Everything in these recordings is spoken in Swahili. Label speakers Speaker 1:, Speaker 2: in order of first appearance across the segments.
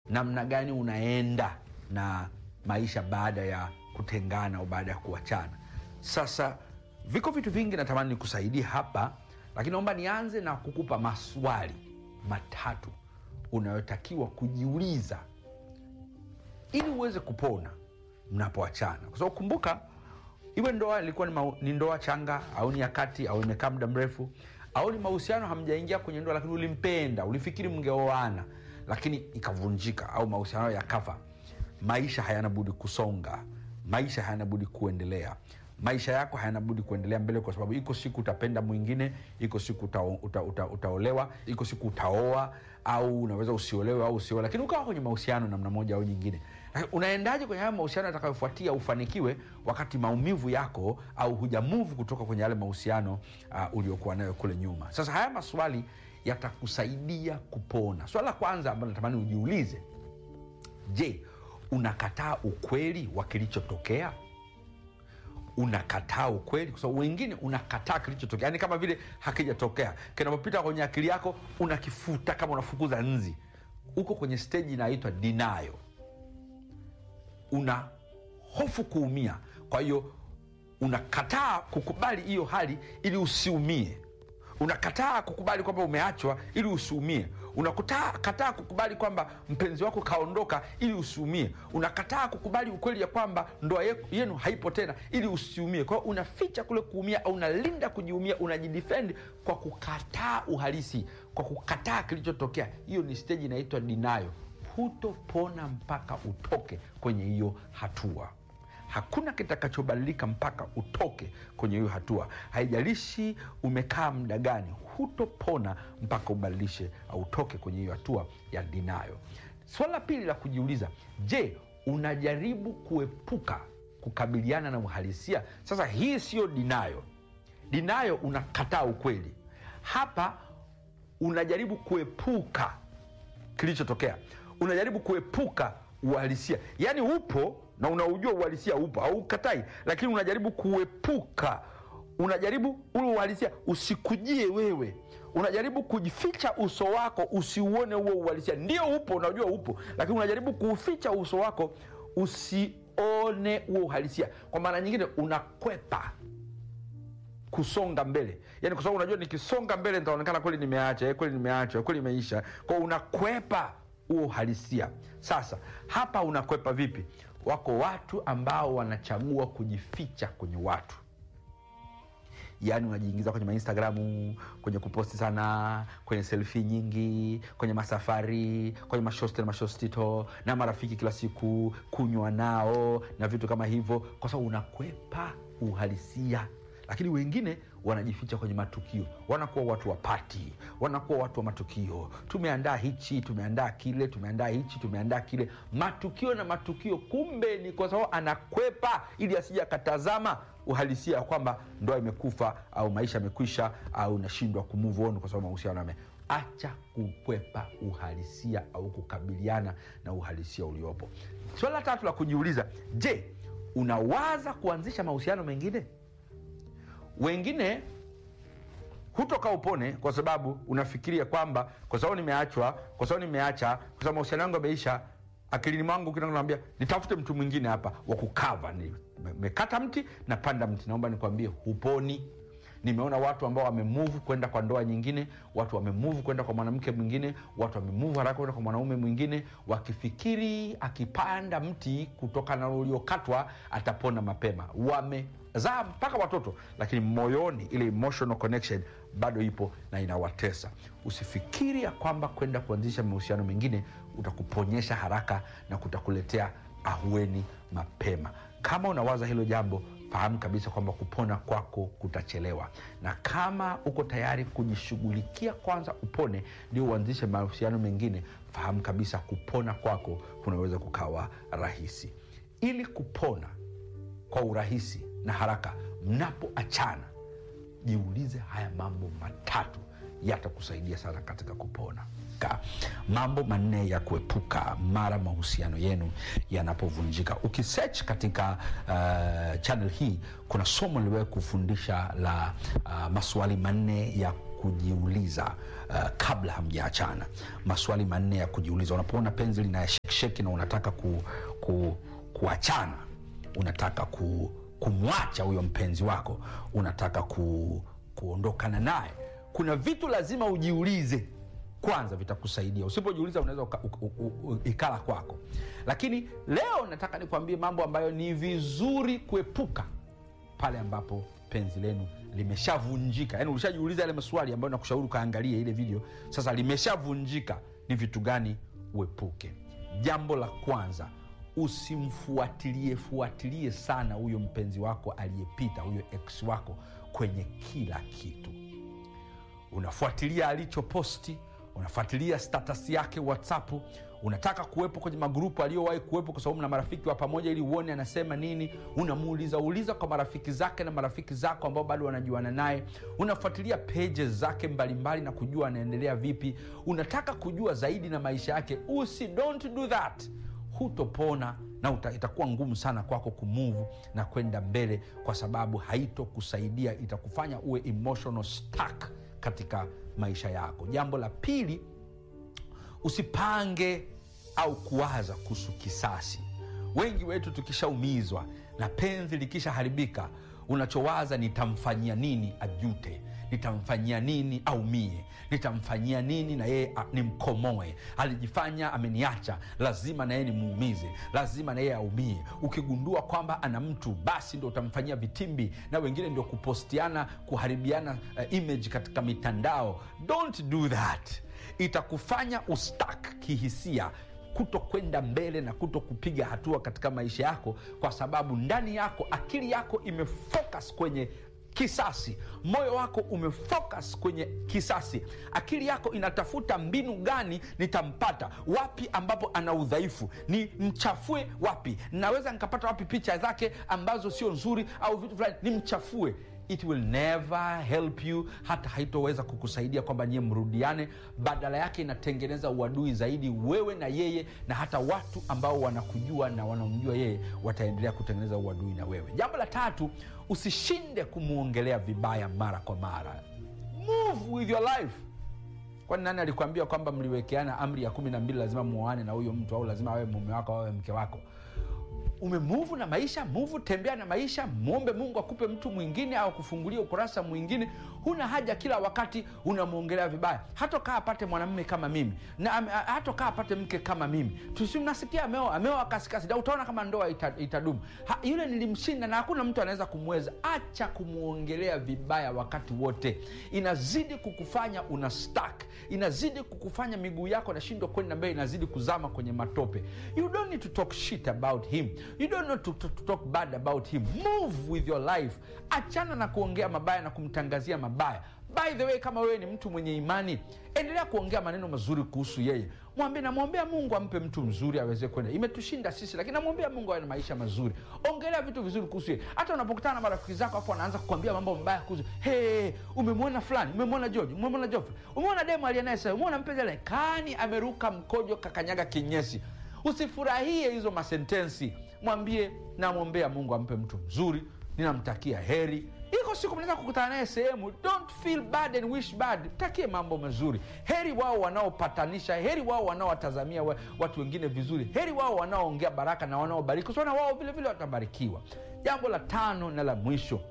Speaker 1: namna gani unaenda na maisha baada ya kutengana au baada ya kuachana sasa viko vitu vingi natamani nikusaidie hapa lakini naomba nianze na kukupa maswali matatu unayotakiwa kujiuliza ili uweze kupona mnapoachana kwa sababu kumbuka iwe ndoa ilikuwa ni, mau- ni ndoa changa au ni ya kati au imekaa muda mrefu au ni mahusiano hamjaingia kwenye ndoa lakini ulimpenda ulifikiri mngeoana lakini ikavunjika au mahusiano yakafa maisha hayana budi kusonga maisha hayana budi kuendelea maisha yako hayana budi kuendelea mbele kwa sababu iko siku utapenda mwingine iko siku uta, uta, uta, utaolewa iko siku utaoa au unaweza usiolewe au usioe lakini ukawa kwenye mahusiano namna moja au nyingine Lakini unaendaje kwenye hayo mahusiano yatakayofuatia ufanikiwe wakati maumivu yako au hujamuvu kutoka kwenye yale mahusiano uh, uliokuwa nayo kule nyuma sasa haya maswali yatakusaidia kupona swala la kwanza ambalo natamani ujiulize je unakataa ukweli wa kilichotokea unakataa ukweli kwa sababu wengine unakataa kilichotokea yani kama vile hakijatokea kinapopita kwenye akili yako unakifuta kama unafukuza nzi uko kwenye steji inaitwa dinayo una hofu kuumia kwa hiyo unakataa kukubali hiyo hali ili usiumie unakataa kukubali kwamba umeachwa ili usiumie unakataa kataa kukubali kwamba mpenzi wako kaondoka ili usiumie unakataa kukubali ukweli ya kwamba ndoa ye- yenu haipo tena ili usiumie kwa hiyo unaficha kule kuumia au unalinda kujiumia unajidefend kwa kukataa uhalisi kwa kukataa kilichotokea hiyo ni stage inaitwa dinayo hutopona mpaka utoke kwenye hiyo hatua hakuna kitakachobadilika mpaka utoke kwenye hiyo hatua haijalishi umekaa muda gani hutopona mpaka ubadilishe au utoke kwenye hiyo hatua ya dinayo swala la pili la kujiuliza je unajaribu kuepuka kukabiliana na uhalisia sasa hii siyo dinayo dinayo unakataa ukweli hapa unajaribu kuepuka kilichotokea unajaribu kuepuka uhalisia yaani upo na unaujua uhalisia upo au ukatai lakini unajaribu kuepuka unajaribu ule uhalisia usikujie wewe unajaribu kujificha uso wako usiuone huo uhalisia ndio upo unajua upo lakini unajaribu kuuficha uso wako usione huo uhalisia kwa maana nyingine unakwepa kusonga mbele yani kwa sababu unajua nikisonga mbele nitaonekana kweli nimeacha eh, kweli nimeacha kweli imeisha kwao unakwepa huo uhalisia sasa hapa unakwepa vipi wako watu ambao wanachagua kujificha kwenye watu yaani unajiingiza kwenye mainstagramu kwenye kuposti sana kwenye selfi nyingi kwenye masafari kwenye mashosti na mashostito na marafiki kila siku kunywa nao na vitu kama hivyo kwa sababu unakwepa uhalisia lakini wengine wanajificha kwenye matukio wanakuwa watu wa pati wanakuwa watu wa matukio tumeandaa hichi tumeandaa kile tumeandaa hichi tumeandaa kile matukio na matukio kumbe ni kwa sababu anakwepa ili asija akatazama uhalisia ya kwamba ndoa imekufa au maisha yamekwisha au nashindwa kumove on kwa sababu mahusiano yame acha kukwepa uhalisia au kukabiliana na uhalisia uliopo swala la tatu la kujiuliza je unawaza kuanzisha mahusiano mengine wengine hutoka upone kwa sababu unafikiria kwamba kwa sababu nimeachwa kwa sababu nimeacha kwa sababu mahusiano yangu yameisha akilini mwangu kinanaambia nitafute mtu mwingine hapa wa kukava nimekata mti napanda mti naomba nikwambie huponi nimeona watu ambao wamemove kwenda kwa ndoa nyingine watu wamemove kwenda kwa mwanamke mwingine watu wamemove haraka kwenda kwa mwanaume mwingine wakifikiri akipanda mti kutokana na uliokatwa atapona mapema wamezaa mpaka watoto lakini moyoni ile emotional connection bado ipo na inawatesa usifikiri ya kwamba kwenda kuanzisha mahusiano mengine utakuponyesha haraka na kutakuletea ahueni mapema kama unawaza hilo jambo fahamu kabisa kwamba kupona kwako kutachelewa na kama uko tayari kujishughulikia kwanza upone ndio uanzishe mahusiano mengine fahamu kabisa kupona kwako kunaweza kukawa rahisi ili kupona kwa urahisi na haraka mnapoachana jiulize haya mambo matatu yatakusaidia sana katika kupona Ka. mambo manne ya kuepuka mara mahusiano yenu yanapovunjika ukisech katika uh, channel hii kuna somo liliwahi kufundisha la uh, maswali manne ya kujiuliza uh, kabla hamjaachana maswali manne ya kujiuliza unapoona penzi lina shekisheki na unataka ku, ku, kuachana unataka ku, kumwacha huyo mpenzi wako unataka ku, kuondokana naye kuna vitu lazima ujiulize kwanza vitakusaidia usipojiuliza unaweza uka- u- u- u- ikala kwako lakini leo nataka nikwambie mambo ambayo ni vizuri kuepuka pale ambapo penzi lenu limeshavunjika yaani ulishajiuliza yale maswali ambayo nakushauri ukaangalia ile video sasa limeshavunjika ni vitu gani uepuke jambo la kwanza usimfuatilie fuatilie sana huyo mpenzi wako aliyepita huyo ex wako kwenye kila kitu unafuatilia alichoposti unafuatilia status yake whatsapp unataka kuwepo kwenye magrupu aliyowahi kuwepo kwa sababu mna marafiki wa pamoja ili uone anasema nini unamuuliza uliza kwa marafiki zake na marafiki zako ambao bado wanajuana naye unafuatilia pages zake mbalimbali na kujua anaendelea vipi unataka kujua zaidi na maisha yake usi don't do that hutopona na uta, itakuwa ngumu sana kwako kumuvu na kwenda mbele kwa sababu haitokusaidia itakufanya uwe emotional stuck katika maisha yako jambo la pili usipange au kuwaza kuhusu kisasi wengi wetu tukishaumizwa na penzi likishaharibika unachowaza nitamfanyia nini ajute nitamfanyia nini aumie nitamfanyia nini na yeye a- nimkomoe alijifanya ameniacha lazima na yeye nimuumize lazima na yeye aumie ukigundua kwamba ana mtu basi ndo utamfanyia vitimbi na wengine ndio kupostiana kuharibiana uh, image katika mitandao don't do that itakufanya ustak kihisia kuto kwenda mbele na kuto kupiga hatua katika maisha yako kwa sababu ndani yako akili yako imefocus kwenye kisasi moyo wako umefocus kwenye kisasi akili yako inatafuta mbinu gani nitampata wapi ambapo ana udhaifu ni mchafue wapi naweza nikapata wapi picha zake ambazo sio nzuri au vitu fulani nimchafue it will never help you hata haitoweza kukusaidia kwamba nyie mrudiane badala yake inatengeneza uadui zaidi wewe na yeye na hata watu ambao wanakujua na wanaomjua yeye wataendelea kutengeneza uadui na wewe jambo la tatu usishinde kumwongelea vibaya mara kwa mara move with your life kwani nani alikwambia kwamba mliwekeana amri ya kumi na mbili lazima muoane na huyo mtu au lazima awe mume wako au awe mke wako umemuvu na maisha muvu tembea na maisha mwombe mungu akupe mtu mwingine au kufungulia ukurasa mwingine huna haja kila wakati unamwongelea vibaya hatokaa apate mwanamume kama mimi na ame- hatokaa apate mke kama mimi tusimnasikia ameoa ameoa kasikasi na utaona kama ndoa ita, itadumu ha, yule nilimshinda na hakuna mtu anaweza kumweza acha kumwongelea vibaya wakati wote inazidi kukufanya una stuck inazidi kukufanya miguu yako nashindwa kwenda mbele inazidi kuzama kwenye matope you don't need to talk shit about him you don't need to, to, to talk bad about him move with your life achana na kuongea mabaya na kumtangazia mabaya by the way kama wewe ni mtu mwenye imani endelea kuongea maneno mazuri kuhusu yeye mwambie namwombea mungu ampe mtu mzuri aweze kwenda imetushinda sisi lakini namwombea mungu awe na maisha mazuri ongelea vitu vizuri kuhusu yeye hata unapokutana na marafiki zako afu wanaanza kukwambia mambo mabaya kuhusu hey, umemwona fulani umemwona george umemwona joffrey umeona demo aliyenaye sasa umeona mpenzi aliye kani ameruka mkojo kakanyaga kinyesi usifurahie hizo masentensi mwambie namwombea mungu ampe mtu mzuri ninamtakia heri iko siku mnaweza kukutana naye sehemu don't feel bad and wish bad takie mambo mazuri heri wao wanaopatanisha heri wao wanaowatazamia wa- watu wengine vizuri heri wao wanaoongea baraka na wanaobariki kwa sababu na wao vile vile watabarikiwa jambo la tano na la mwisho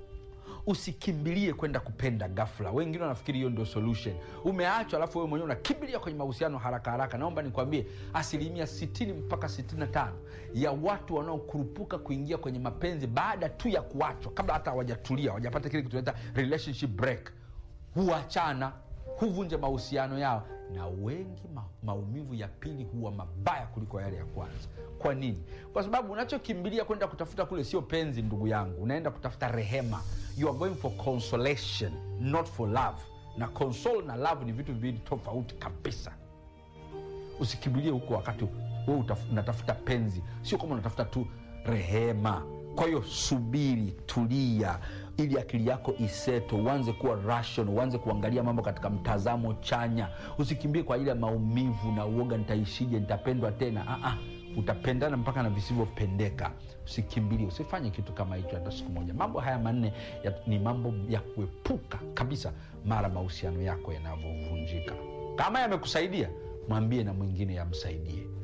Speaker 1: usikimbilie kwenda kupenda gafla wengine wanafikiri hiyo ndio solution umeachwa alafu wewe mwenyewe unakimbilia kwenye mahusiano haraka haraka naomba nikwambie asilimia 60 mpaka 65 ya watu wanaokurupuka kuingia kwenye mapenzi baada tu ya kuachwa kabla hata hawajatulia hawajapata kile kitunaita relationship break huachana huvunja mahusiano yao na wengi ma, maumivu ya pili huwa mabaya kuliko yale ya kwanza kwa nini kwa sababu unachokimbilia kwenda kutafuta kule sio penzi ndugu yangu unaenda kutafuta rehema you are going for consolation not for love na console na love ni vitu viwili tofauti kabisa usikimbilie huko wakati we unatafuta penzi sio kama unatafuta tu rehema kwa hiyo subiri tulia ili akili yako iseto uanze kuwa rational uanze kuangalia mambo katika mtazamo chanya usikimbie kwa ajili ya maumivu na uoga nitaishije nitapendwa tena ah, ah. utapendana mpaka na visivyopendeka usikimbilie usifanye kitu kama hicho hata siku moja mambo haya manne ya, ni mambo ya kuepuka kabisa mara mahusiano yako yanavyovunjika kama yamekusaidia mwambie na mwingine yamsaidie